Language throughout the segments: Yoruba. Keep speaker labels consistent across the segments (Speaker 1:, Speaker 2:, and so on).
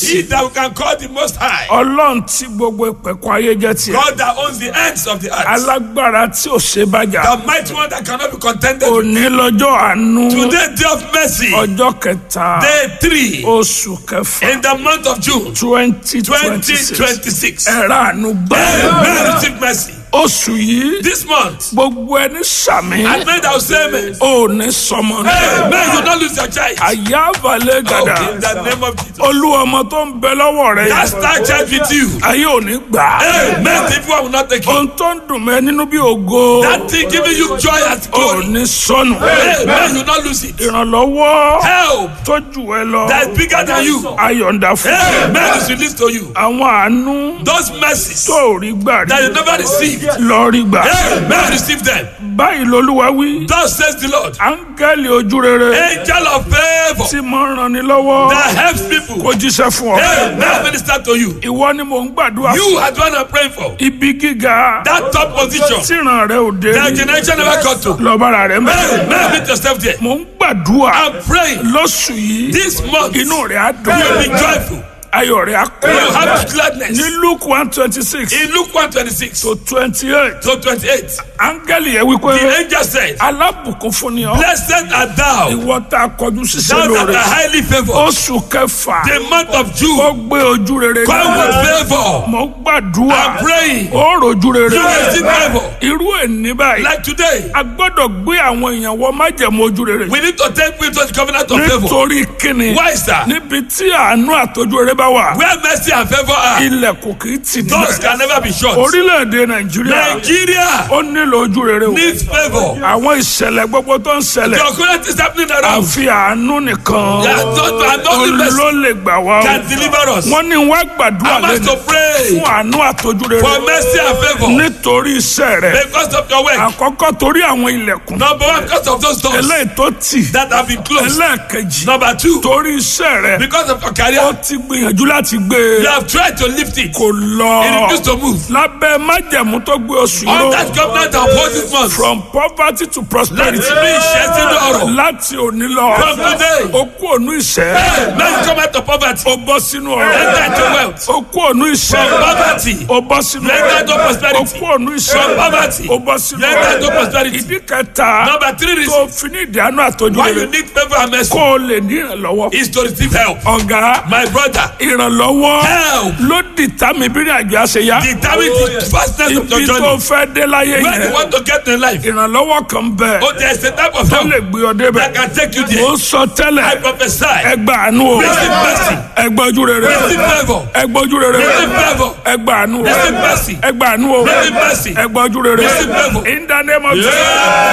Speaker 1: He that we can call the Most High.
Speaker 2: ọlọ́run tí gbogbo ìpẹ̀kun ayé jẹ́ tiẹ̀
Speaker 1: God that owns the ends of the earth.
Speaker 2: alágbára tí ò ṣe bàjá
Speaker 1: The mighty one that cannot be contended with.
Speaker 2: òní lọ́jọ́ àánú
Speaker 1: Today, day of mercy.
Speaker 2: ọjọ́ kẹta
Speaker 1: Day three.
Speaker 2: oṣù kẹfà
Speaker 1: In the month of June.
Speaker 2: twenty twenty six
Speaker 1: 2026.
Speaker 2: ẹ̀rọ àánú gbà
Speaker 1: Amen. Receive mercy.
Speaker 2: oṣù yìí
Speaker 1: This month.
Speaker 2: gbogbo ẹni sàmì
Speaker 1: And men that will say amen.
Speaker 2: ò ní sọmọ
Speaker 1: Hey, man, you don't lose your child.
Speaker 2: àyà balẹ̀ gàdà
Speaker 1: Oh, in the name of Jesus.
Speaker 2: olú ọmọ tó ń bẹ lọ́wọ́ rẹ̀
Speaker 1: That star child with you.
Speaker 2: ayé ò ní gbà á.
Speaker 1: Hey, man, the evil one will not take it.
Speaker 2: ohun tó ń dùn mẹ́ nínú bí ògo
Speaker 1: That thing giving you joy and
Speaker 2: ò
Speaker 1: glory.
Speaker 2: ní sọnù
Speaker 1: Hey, man, you will not lose it.
Speaker 2: ìrànlọ́wọ́
Speaker 1: Help
Speaker 2: tó jù ẹ lọ
Speaker 1: that is bigger than you.
Speaker 2: ayọ̀ǹda fún
Speaker 1: Hey, man, is released to you.
Speaker 2: àwọn àánú
Speaker 1: Those mercies
Speaker 2: tó rí gbà
Speaker 1: that you
Speaker 2: rí
Speaker 1: never received.
Speaker 2: lọ rí gbà
Speaker 1: Hey, man, receive them.
Speaker 2: báyìí lolúwa wí
Speaker 1: Thus says the Lord.
Speaker 2: áńgẹ́lì ojú rere
Speaker 1: Angel of favor
Speaker 2: tí mo ń ran ni lọ́wọ́
Speaker 1: that helps people.
Speaker 2: kó jíṣẹ́ fún ọ
Speaker 1: Hey, man, minister to you.
Speaker 2: ìwọ ni mò ń gbàdúrà
Speaker 1: You are the one I'm praying for.
Speaker 2: ibi gíga
Speaker 1: That top position
Speaker 2: tíran rẹ ò dé
Speaker 1: that
Speaker 2: rí
Speaker 1: generation never got to.
Speaker 2: lọ́bàrà rẹ mẹ́
Speaker 1: Hey, man, meet yourself there.
Speaker 2: mò ń gbàdúrà
Speaker 1: I'm praying
Speaker 2: lóṣù yìí
Speaker 1: this month you
Speaker 2: inú rẹ á dùn
Speaker 1: will be joyful.
Speaker 2: ayọ̀ rẹ á
Speaker 1: You will
Speaker 2: kún
Speaker 1: have gladness.
Speaker 2: ní luke one twenty six
Speaker 1: In Luke 126
Speaker 2: to twenty eight
Speaker 1: to 28,
Speaker 2: áńgẹ́lì yẹn wípé
Speaker 1: the angel said,
Speaker 2: alábùkún fún ni ọ
Speaker 1: Blessed art thou,
Speaker 2: ìwọ tá a kọjú sísẹ
Speaker 1: thou that
Speaker 2: lóore
Speaker 1: art highly favored.
Speaker 2: oṣù kẹfà
Speaker 1: The month of
Speaker 2: ó
Speaker 1: June,
Speaker 2: gbé ojú rere
Speaker 1: come with favor.
Speaker 2: mo gbàdúrà
Speaker 1: I'm praying.
Speaker 2: ó rojú rere
Speaker 1: You will receive favor.
Speaker 2: irú ẹni báyìí
Speaker 1: Like today,
Speaker 2: a gbọ́dọ̀ gbé àwọn èèyàn wọ májẹ̀mú ojú rere
Speaker 1: we need to take people to the covenant of favor.
Speaker 2: nítorí kíni
Speaker 1: Why, sir?
Speaker 2: níbi tí àánú àtọ́jú rere bá wà
Speaker 1: Where mercy and favor are,
Speaker 2: ilẹ̀kùn kì í tì
Speaker 1: doors
Speaker 2: níbẹ̀
Speaker 1: can never be shut.
Speaker 2: orílẹ̀-èdè nàìjíríà
Speaker 1: Nigeria
Speaker 2: ó nílò ojú rere o
Speaker 1: needs favor.
Speaker 2: àwọn ìṣẹ̀lẹ̀ gbogbo tó ń ṣẹlẹ̀
Speaker 1: The occurrence is happening around.
Speaker 2: àfi àánú nìkan
Speaker 1: Yeah, not- and not the best
Speaker 2: ló lè gbà wá o
Speaker 1: can deliver us.
Speaker 2: wọ́n ní wá gbàdúrà
Speaker 1: I must
Speaker 2: lẹ́nu
Speaker 1: to pray
Speaker 2: fún àánú àtọ́jú rere
Speaker 1: for mercy and favor
Speaker 2: nítorí iṣẹ́ rẹ̀
Speaker 1: because of your work.
Speaker 2: àkọ́kọ́ torí àwọn ilẹ̀kùn
Speaker 1: Number one, because of those doors
Speaker 2: eléyìí tó tì
Speaker 1: that have been closed.
Speaker 2: ẹlẹ́ẹ̀kejì
Speaker 1: Number two,
Speaker 2: torí iṣẹ́ rẹ̀
Speaker 1: because of your
Speaker 2: ó
Speaker 1: career,
Speaker 2: ti gbìyànjú láti gbé
Speaker 1: you
Speaker 2: e
Speaker 1: have tried to lift it.
Speaker 2: kò lọ
Speaker 1: It refused to move.
Speaker 2: lábẹ́ májẹ̀mú tó gbé oṣù
Speaker 1: On
Speaker 2: yìí
Speaker 1: that covenant of hold this month.
Speaker 2: from poverty to
Speaker 1: Láti
Speaker 2: prosperity
Speaker 1: rí ìṣẹ́ sínú ọ̀rọ̀.
Speaker 2: láti òní lọ
Speaker 1: From today.
Speaker 2: ó kú ònú ìṣẹ́
Speaker 1: Hey, men come out of poverty.
Speaker 2: ó bọ́ sínú
Speaker 1: Enter into
Speaker 2: ọ̀rọ̀
Speaker 1: wealth.
Speaker 2: ó kú ònú ìṣẹ́
Speaker 1: From poverty.
Speaker 2: ó bọ́ sínú
Speaker 1: Enter into
Speaker 2: ọ̀rọ̀ ó
Speaker 1: prosperity.
Speaker 2: kú ònú ìṣẹ́
Speaker 1: From poverty.
Speaker 2: ó bọ́ sínú
Speaker 1: Enter into
Speaker 2: ọ̀rọ̀
Speaker 1: prosperity.
Speaker 2: ìdí kẹta
Speaker 1: Number three
Speaker 2: tó
Speaker 1: reason
Speaker 2: fi ní ìdáná àtọ́jú
Speaker 1: why you
Speaker 2: rere
Speaker 1: need favor and mercy
Speaker 2: kó o lè ní ìrànlọ́wọ́
Speaker 1: is to receive help.
Speaker 2: ọ̀gá
Speaker 1: My brother,
Speaker 2: ìrànlọ́wọ́
Speaker 1: help.
Speaker 2: ló dìtà mí bí ní àjọ àṣeyá
Speaker 1: Determine the fastness of your
Speaker 2: ibi tó
Speaker 1: journey.
Speaker 2: fẹ́ dé láyé
Speaker 1: Where you
Speaker 2: yẹn
Speaker 1: want to get in life.
Speaker 2: ìrànlọ́wọ́ kan bẹ̀
Speaker 1: Oh, there is a type of
Speaker 2: tó
Speaker 1: help
Speaker 2: lè gbé ọ débẹ̀
Speaker 1: that can take you
Speaker 2: ó
Speaker 1: there.
Speaker 2: sọ
Speaker 1: I
Speaker 2: tẹ́lẹ̀
Speaker 1: prophesy.
Speaker 2: ẹgbà àánú o
Speaker 1: Receive mercy.
Speaker 2: ẹgbà ojú rere
Speaker 1: Receive favor.
Speaker 2: ẹgbà ojú rere
Speaker 1: Receive favor.
Speaker 2: ẹgbà àánú o
Speaker 1: Receive mercy.
Speaker 2: ẹgbà àánú o
Speaker 1: Receive mercy.
Speaker 2: ẹgbà ojú rere
Speaker 1: Receive favor.
Speaker 2: in the name of Jesus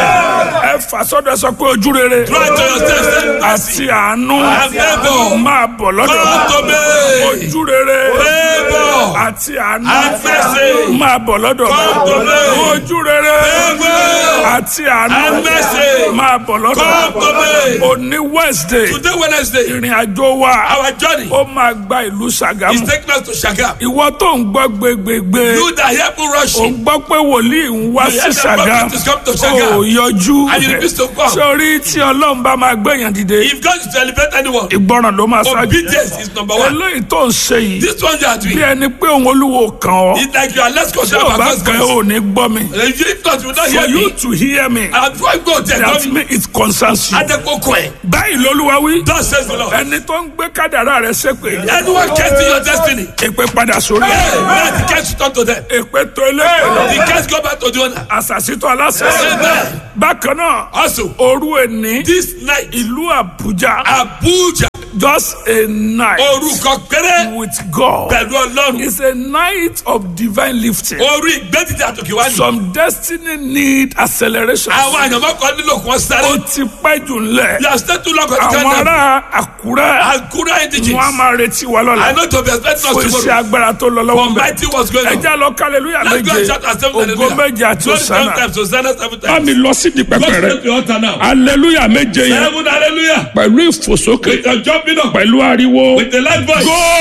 Speaker 2: ẹ fà sọ́dọ̀ sọ pé ojú rere
Speaker 1: Try to yourself. Say mercy.
Speaker 2: àti àánú
Speaker 1: And favor.
Speaker 2: máa bọ̀ lọ́dọ̀
Speaker 1: Come to me.
Speaker 2: ojú rere
Speaker 1: Favor.
Speaker 2: àti àánú
Speaker 1: And mercy.
Speaker 2: máa bọ̀ lọ́dọ̀
Speaker 1: Come to me.
Speaker 2: ojú rere
Speaker 1: Favor.
Speaker 2: àti àánú
Speaker 1: And mercy.
Speaker 2: máa bọ̀ lọ́dọ̀
Speaker 1: Come to me.
Speaker 2: òní Wednesday
Speaker 1: Today, Wednesday,
Speaker 2: ìrìn àjò wa
Speaker 1: our journey
Speaker 2: ó máa gba ìlú
Speaker 1: is
Speaker 2: Ṣàgámù
Speaker 1: taking us to Shagam.
Speaker 2: ìwọ tó ń gbọ́ gbégbégbé
Speaker 1: You that hear people
Speaker 2: ò ń
Speaker 1: rushing.
Speaker 2: gbọ́ pé wòlíì ń wá
Speaker 1: You
Speaker 2: sí
Speaker 1: hear that
Speaker 2: Ṣàgámù
Speaker 1: prophet is come to Shagam.
Speaker 2: ò yọjú
Speaker 1: And you refuse to come.
Speaker 2: sórí tí Ọlọ́run bá máa gbẹ̀yàn dìde
Speaker 1: If God is to elevate anyone,
Speaker 2: ìgbọràn ló máa ṣáájú
Speaker 1: obedience is number one.
Speaker 2: eléyìí tó ń ṣe yìí
Speaker 1: This one you are
Speaker 2: bí
Speaker 1: doing,
Speaker 2: ẹni pé òun olúwo kàn ọ́
Speaker 1: it's like you are less
Speaker 2: tí
Speaker 1: concerned
Speaker 2: ò
Speaker 1: about
Speaker 2: bá
Speaker 1: God's
Speaker 2: kàn
Speaker 1: voice.
Speaker 2: ọ́ ò ní gbọ́ mi
Speaker 1: If not, you will not
Speaker 2: for
Speaker 1: hear
Speaker 2: you
Speaker 1: me.
Speaker 2: to hear me
Speaker 1: And before I go there,
Speaker 2: that
Speaker 1: God,
Speaker 2: mean it concerns you.
Speaker 1: Adekoko ẹ̀.
Speaker 2: báyìí lolúwa wí
Speaker 1: Thus says the Lord.
Speaker 2: ẹni tó ń gbé kádàrá rẹ̀ ṣépè
Speaker 1: Anyone casting your destiny,
Speaker 2: èpè padà sórí
Speaker 1: hey,
Speaker 2: ẹ̀
Speaker 1: let the case return to them.
Speaker 2: èpè tó eléyìí lọ
Speaker 1: The case go back to the owner.
Speaker 2: àṣàṣìtò aláṣẹ
Speaker 1: Amen.
Speaker 2: bákan náà
Speaker 1: Also,
Speaker 2: òru ẹni
Speaker 1: this night,
Speaker 2: ìlú Àbújá
Speaker 1: Abuja,
Speaker 2: just a night
Speaker 1: orúkọ péré
Speaker 2: with God
Speaker 1: pẹ̀lú Ọlọ́run.
Speaker 2: is a night of divine lifting
Speaker 1: Orí ìgbẹ́dìdì àtòkè wá ní.
Speaker 2: some destiny need acceleration
Speaker 1: Àwọn àyànmọ́ kan nílò kí wọ́n sáré.
Speaker 2: ó ti pẹ́ jù ńlẹ̀
Speaker 1: You are still too long on the
Speaker 2: àwọn
Speaker 1: countdown.
Speaker 2: ará Àkúrẹ́
Speaker 1: Akura indigens.
Speaker 2: wọn a máa retí wa
Speaker 1: I
Speaker 2: lọ́la
Speaker 1: know to be expecting
Speaker 2: fún
Speaker 1: us
Speaker 2: iṣẹ́
Speaker 1: tomorrow.
Speaker 2: agbára tó lọ lọ́wọ́
Speaker 1: For
Speaker 2: ń bẹ̀
Speaker 1: mighty was going on.
Speaker 2: ẹja lọ kálẹ̀lúyà
Speaker 1: Let's go and
Speaker 2: méje
Speaker 1: shout ourselves
Speaker 2: ògo
Speaker 1: hallelujah.
Speaker 2: méje àti
Speaker 1: Glory seven
Speaker 2: òsánà
Speaker 1: times, Hosanna seven
Speaker 2: bá
Speaker 1: times.
Speaker 2: mi lọ sí di pẹpẹ
Speaker 1: Go
Speaker 2: rẹ
Speaker 1: straight to the altar now.
Speaker 2: aleluya méje yẹn
Speaker 1: Seven hallelujah.
Speaker 2: pẹ̀lú ìfòsókè
Speaker 1: With your jumping up.
Speaker 2: pẹ̀lú ariwo
Speaker 1: With the loud voice.
Speaker 2: góò.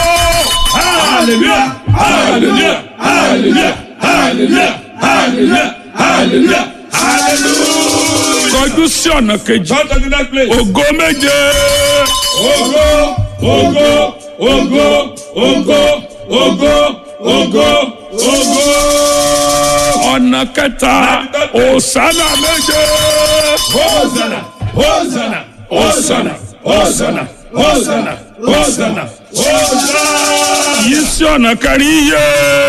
Speaker 1: Hallelujah. Hallelujah. Hallelujah. Hallelujah. Hallelujah. Hallelujah. Hallelujah.
Speaker 2: kọjú sí ọ̀nà kejì
Speaker 1: Come to the next place.
Speaker 2: ògo méje
Speaker 1: Ogo, ogo, ògo, ògo, ògo, ògo, ògo.
Speaker 2: ọ̀nà kẹta òsánà méje.
Speaker 1: Hosanna, Hosanna, Hosanna, Hosanna, Hosanna, Hosanna, Hosanna.
Speaker 2: yìí sí ọ̀nà kẹrin yé.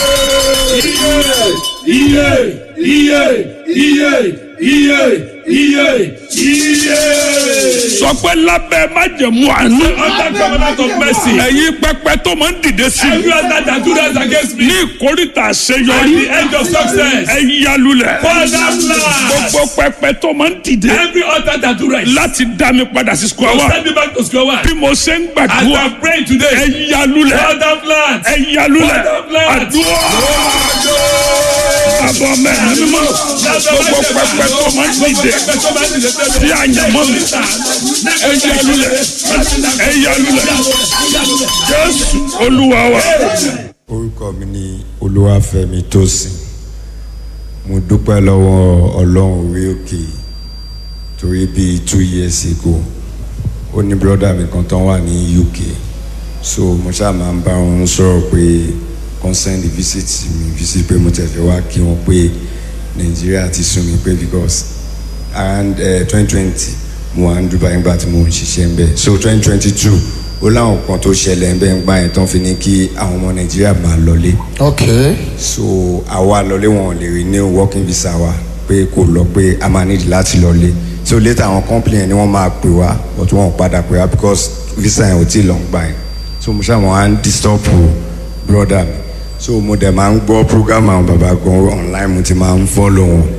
Speaker 1: Iye, iye, iye, iye, iye, iye.
Speaker 2: sọ pé lábẹ́ májẹ̀mú àánú.
Speaker 1: Under covenant of mercy.
Speaker 2: ẹ̀yin pẹpẹ tó máa ń dìde sí
Speaker 1: Every
Speaker 2: mi.
Speaker 1: other that do that against me.
Speaker 2: ní ìkórìtà
Speaker 1: At
Speaker 2: àṣeyọrí.
Speaker 1: the end of success.
Speaker 2: ẹ yálulẹ̀.
Speaker 1: Father blast.
Speaker 2: gbogbo pẹpẹ tó máa ń dìde.
Speaker 1: Every altar that do right.
Speaker 2: láti dá mi padà sí square one.
Speaker 1: Send me back to square one.
Speaker 2: bí mo ṣe ń
Speaker 1: As
Speaker 2: gbàdúrà.
Speaker 1: I pray
Speaker 2: ẹ
Speaker 1: today.
Speaker 2: yálulẹ̀.
Speaker 1: Father blast.
Speaker 2: ẹ yálulẹ̀.
Speaker 1: Father blast.
Speaker 2: àdúrà. àbọ̀ mẹ́rin mímọ́. gbogbo pẹpẹ tó máa ń dìde. sí àyànmọ́ mi. ẹ yálulẹ̀. ẹ yálulẹ̀. jésù olúwa wa.
Speaker 3: orúkọ mi ni olúwàfẹ́mi tósìn mo dúpẹ́ lọ́wọ́ ọlọ́run orí òkè torí bíi two years ago ó ní brọ́dà mi kan tán wà ní uk so mo ṣáà máa ń bá wọn sọ̀rọ̀ pé consent visit mi visit pé mo tẹ̀fẹ́ wá kí wọ́n pé nàìjíríà ti sún mi pé because around twenty twenty mo wà ní dubai nígbà tí mo ń ṣiṣẹ́ ń bẹ̀ so twenty twenty two ó láwọn kan tó ṣẹlẹ̀ ń bẹ̀ ń gbà yẹn tán fi ní kí àwọn ọmọ nàìjíríà máa lọlé
Speaker 4: Okay.
Speaker 3: so àwa lọlé wọn ò lè rí ní working visa wa pé kò lọ pé a máa nídìí láti lọlé so later àwọn company yẹn ni wọ́n máa pè wá but wọn ò padà pè wá because visa yẹn ò tí ì lọ ń gbà yẹn so mo ṣáà mo á ń disturb brother mi so mo dẹ̀ máa ń gbọ́ program àwọn bàbá gan online mo ti máa ń follow wọn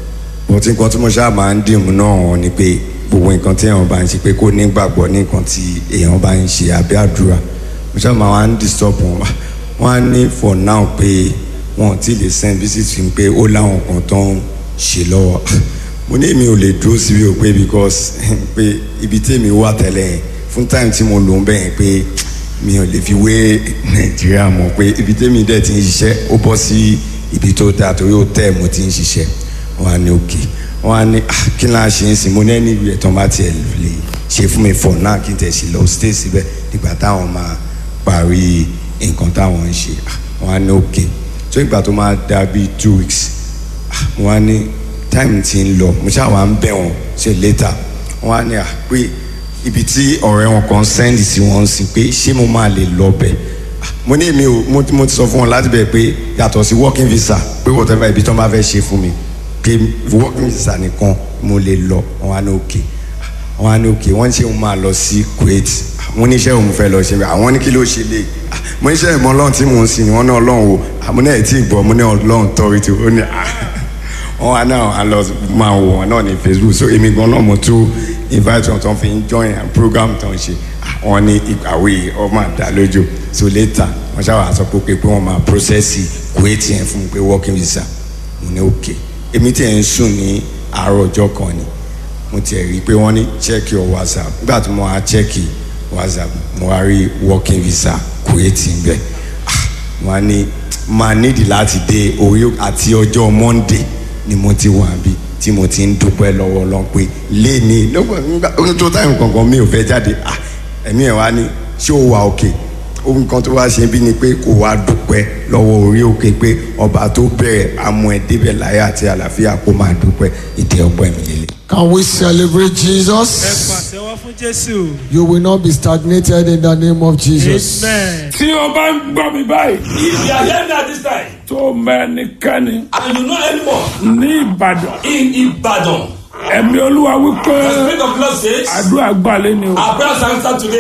Speaker 3: but nǹkan tí mo ṣáà máa ń dìmú náà wọn ni pé gbogbo nǹkan tí èèyàn bá ń ṣe pé kó nígbàgbọ́ ní nǹkan tí èèyàn bá ń ṣe àbí àdúrà mo ṣáà máa wá ń disturb wọn wọn á ní for now pé wọn ò tí ì lè send visit fi pé ó láwọn kan tó ń ṣe lọ́wọ́ mo ní èmi ò lè dúró síbi ò pé because pé ibi tèmi wà tẹ́lẹ̀ yẹn fún time tí mo lò ń bẹ̀ yẹn pé mi ò lè fi wé nàìjíríà mọ̀ pé ibi tèmi dẹ̀ ti ń ṣiṣẹ́ ó bọ́ sí ibi tó dáa torí ó tẹ̀ mo ti ń ṣiṣẹ́ wọn á ní òkè wọn á ní ah, kí náà ṣe ń sìn mo ní ẹni ìwé ẹ̀tàn bá tiẹ̀ lè ṣe fún mi fọ̀ náà kí n tẹ̀ sí lọ stay síbẹ̀ nígbà táwọn máa parí nǹkan táwọn ń ṣe Ah, wọn á ní òkè tó ìgbà tó máa dà bíi two weeks ah, wọn á ní time ti ń lọ mo ṣáà wá ń bẹ̀ wọ́n ṣe later wọn á ní à pé ibi tí ọ̀rẹ́ wọn kan send sí wọn sí pé ṣé mo máa lè lọ bẹ̀ Ah, mo ní èmi ò mo ti- mo ti sọ fún wọn láti bẹ̀ pé yàtọ̀ sí working visa pé whatever ibi tí wọ́n bá fẹ́ ṣe fún mi pé working visa nìkan mo lè lọ wọn á ní òkè wọn á ní òkè wọn ṣe òun máa lọ sí Kuwait wọn ní iṣẹ́ òun fẹ́ lọ ṣe bẹ́ẹ̀ àwọn ní kí ló ṣe lè Ah, mo ní iṣẹ́ ìmọ̀ ọlọ́run tí mò ń sìn wọn ní ọlọ́run o àmọ́ náà ẹ̀ tí ì gbọ́ mo ní ọlọ́run tọ́rí tí ó ní ah wọn wá náà a lọ máa wò wọn náà ní Facebook so èmi gan náà mo tún invite wọn tó ń fi ń join a program tó ń ṣe Ah, wọn ní ìgbàwé ọmọ àdá lójú so later wọn ṣáà sọ pé pé wọn máa process Kuwait yẹn fún mi pé working visa mo ní òkè èmi tí ẹ̀ ń sùn ní àárọ̀ ọjọ́ kan ni mo tiẹ̀ rí i pé wọ́n ní check your whatsapp nígbà tí mo wá check whatsapp mo wá rí working visa Kuwait ń bẹ̀ Ah, mo wá ní máa nídìí láti dé orí àti ọjọ́ monday ni mo ti wà bí tí mo ti ń dúpẹ́ lọ́wọ́ lọ́n pé léèní nígbà tó táyà kankan mi ò fẹ́ jáde Ah, ẹ̀mí ẹ̀ wá ní ṣé ó wà òkè ohun kan tó wá ṣe bí ni pé kò wá dúpẹ́ lọ́wọ́ orí òkè pé ọba tó bẹ̀rẹ̀ amú ẹ débẹ̀ láyé àti àlàáfíà kó máa dúpẹ́ ìdí ọpẹ́ mi lélẹ̀.
Speaker 4: Can we celebrate
Speaker 5: ẹ
Speaker 4: Jesus?
Speaker 5: pàṣẹwọ́ fún jésù.
Speaker 4: You will not be stagnated in the name of Jesus.
Speaker 5: amen.
Speaker 2: tí o bá ń gbọ́ mi báyìí
Speaker 1: If you are hearing at this time
Speaker 2: tó mẹ́nikẹ́ni
Speaker 1: and you know anymore
Speaker 2: ní ìbàdàn
Speaker 1: in Ibadan,
Speaker 2: ẹ̀mí olúwa wípé
Speaker 1: the Spirit of God says,
Speaker 2: àdúrà gbalẹ̀ ni o
Speaker 1: our prayers are answered today.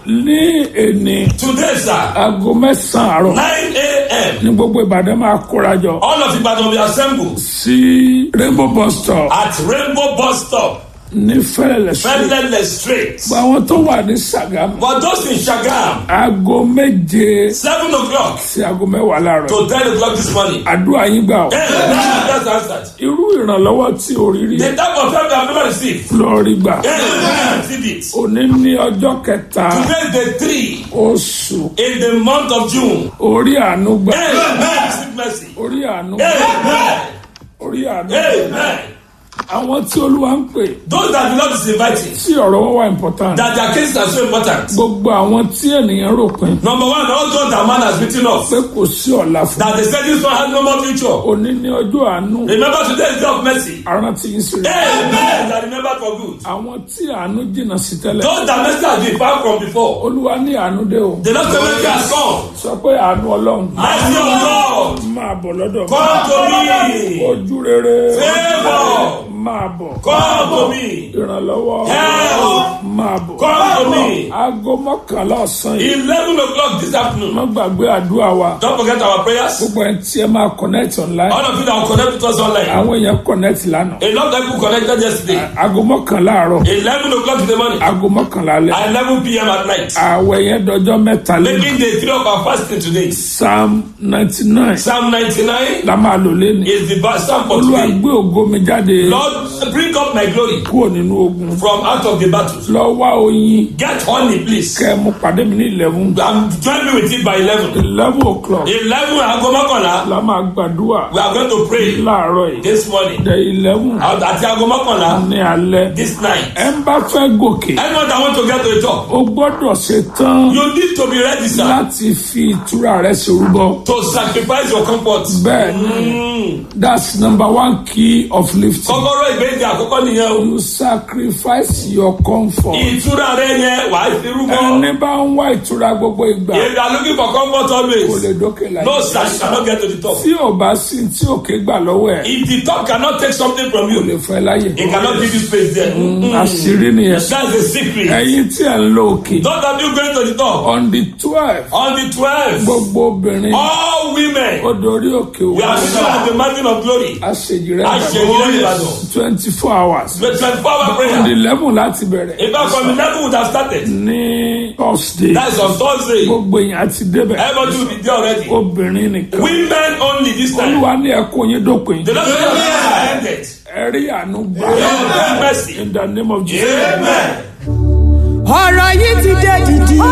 Speaker 2: ní èní
Speaker 1: Today, sir,
Speaker 2: aago mẹ́sàn-án àárọ̀
Speaker 1: 9 a.m.
Speaker 2: ní gbogbo ìbàdàn máa kóra jọ
Speaker 1: All of Ibadan will assemble
Speaker 2: sí rainbow bus stop
Speaker 1: at Rainbow Bus Stop,
Speaker 2: ní fẹ́lẹ́lẹ̀ street
Speaker 1: Fẹ́lẹ́lẹ̀ Street.
Speaker 2: gba àwọn tó wà ní sàgámù
Speaker 1: For those in Shagam,
Speaker 2: aago méje
Speaker 1: 7 o'clock
Speaker 2: sí aago mẹ́wàá láàárọ̀
Speaker 1: to 10 o'clock this morning.
Speaker 2: àdúrà yín gbà ọ́
Speaker 1: Amen. That's answered.
Speaker 2: irú ìrànlọ́wọ́ tí o rí rí
Speaker 1: The type of help you have never received.
Speaker 2: lọ rí gbà
Speaker 1: Amen. Receive it.
Speaker 2: òní ní ọjọ́ kẹta
Speaker 1: Today is the three
Speaker 2: oṣù
Speaker 1: in the month of June.
Speaker 2: orí àánú gbà
Speaker 1: Amen. Receive mercy.
Speaker 2: orí àánú gbà
Speaker 1: Amen.
Speaker 2: orí àánú gbà
Speaker 1: Amen.
Speaker 2: àwọn tí olúwa ń pè
Speaker 1: Those that the Lord is inviting,
Speaker 2: tí ọ̀rọ̀ wọn wà important
Speaker 1: that their cases are so important.
Speaker 2: gbogbo àwọn tí ènìyàn rò pin
Speaker 1: Number one, all those that man has written off,
Speaker 2: pé kò sí ọ̀la fún
Speaker 1: that they said this one has no more future.
Speaker 2: òní ní ọjọ́ àánú
Speaker 1: Remember today is day of mercy.
Speaker 2: arántí yín sí rẹ̀
Speaker 1: Amen. That remembered for good.
Speaker 2: àwọn tí àánú jìnnà sí tẹ́lẹ̀
Speaker 1: Those that mercy has been far from before.
Speaker 2: olúwa ní àánú dé o
Speaker 1: The Lord say mercy has come.
Speaker 2: sọ pé àánú ọlọ́run
Speaker 1: Mercy of God.
Speaker 2: máa bọ̀ lọ́dọ̀ mi
Speaker 1: Come to me.
Speaker 2: ojú rere
Speaker 1: Favor.
Speaker 2: máa bọ̀
Speaker 1: Come to me.
Speaker 2: ìrànlọ́wọ́
Speaker 1: Help.
Speaker 2: máa bọ̀
Speaker 1: Come to me.
Speaker 2: aago mọ́kànlá ọ̀sán yìí
Speaker 1: Eleven o'clock this afternoon.
Speaker 2: má gbàgbé àdúrà wa
Speaker 1: Don't forget our prayers.
Speaker 2: gbogbo ẹni tí ẹ máa connect online
Speaker 1: All of you that will connect with us online.
Speaker 2: àwọn èèyàn connect lánàá
Speaker 1: A lot of people connected yesterday.
Speaker 2: aago mọ́kànlá àárọ̀
Speaker 1: Eleven o'clock in the morning.
Speaker 2: aago mọ́kànlá alẹ́
Speaker 1: At eleven p.m. at night.
Speaker 2: ààwẹ̀ yẹn dọjọ́ mẹ́ta lẹ́nu
Speaker 1: Making the three of our fasting today.
Speaker 2: psalm ninety nine
Speaker 1: Psalm ninety-nine
Speaker 2: la máa lò lẹ́nu
Speaker 1: is the ba- psalm for
Speaker 2: olúwa
Speaker 1: today.
Speaker 2: gbé ògo mi jáde
Speaker 1: Lord, bring up my glory
Speaker 2: kúrò nínú ogun
Speaker 1: from out of the battles.
Speaker 2: lọ wá oyin
Speaker 1: Get honey, please.
Speaker 2: kẹ́ ẹ mú pàdé mi ní eleven
Speaker 1: Um, join me with it by eleven.
Speaker 2: eleven o'clock
Speaker 1: Eleven aago mọ́kànlá.
Speaker 2: la máa gbàdúrà
Speaker 1: We are going to pray
Speaker 2: láàárọ̀ yìí
Speaker 1: this morning.
Speaker 2: the eleven
Speaker 1: Àti aago mọ́kànlá
Speaker 2: ní alẹ́
Speaker 1: this night.
Speaker 2: ẹ ń bá fẹ́ gòkè
Speaker 1: Anyone that want to get to the top,
Speaker 2: o gbọ́dọ̀ ṣe tán
Speaker 1: you need to be ready, sir,
Speaker 2: láti fi ìtura rẹ ṣerúbọ.
Speaker 1: to sacrifice your comfort.
Speaker 2: bẹ́ẹ̀ ni that's number one key of lifting.
Speaker 1: Kọ́kọ́rọ́ ìgbésẹ̀ àkọ́kọ́ nìyẹn o.
Speaker 2: you sacrifice your comfort.
Speaker 1: Ìtura rẹ yẹn wà á fi rúbọ.
Speaker 2: ẹni bá ń wá ìtura gbogbo ìgbà
Speaker 1: If you are looking for comfort
Speaker 2: kò
Speaker 1: always,
Speaker 2: lè dókè láyé.
Speaker 1: no sir, you cannot get to the top.
Speaker 2: tí ò bá sí tí òkè gbà lọ́wọ́ ẹ̀
Speaker 1: If the top cannot take something from
Speaker 2: kò lè
Speaker 1: you,
Speaker 2: fẹ́ láyè.
Speaker 1: it cannot give you space there.
Speaker 2: àṣírí nìyẹn.
Speaker 1: That's the secret.
Speaker 2: ẹ̀yin tí ẹ̀ ń lo òkè
Speaker 1: Don't have you going to the top.
Speaker 2: on the twelve
Speaker 1: On the 12th,
Speaker 2: gbogbo obìnrin
Speaker 1: all women,
Speaker 2: ó dorí òkè
Speaker 1: we are
Speaker 2: òwò.
Speaker 1: sure at the mountain of glory.
Speaker 2: àṣejì rẹ̀
Speaker 1: Àṣejì rẹ̀ Ìbàdàn.
Speaker 2: twenty four hours.
Speaker 1: The 24 hour
Speaker 2: on
Speaker 1: prayer.
Speaker 2: the eleven láti bẹ̀rẹ̀
Speaker 1: In fact, from 11 would have started.
Speaker 2: ní thursday.
Speaker 1: That's on Thursday.
Speaker 2: gbogbo yẹn àti débẹ̀
Speaker 1: Everybody will be there already.
Speaker 2: obìnrin nìkan
Speaker 1: Women only this time.
Speaker 2: olúwa ní ẹkún yín dópin
Speaker 1: The Lord has ended.
Speaker 2: ẹ rí àánú gbà
Speaker 1: Amen. Mercy.
Speaker 2: in the name of jesus.
Speaker 1: Amen.
Speaker 6: ọ̀rọ̀ yìí ti dé dìdì. ó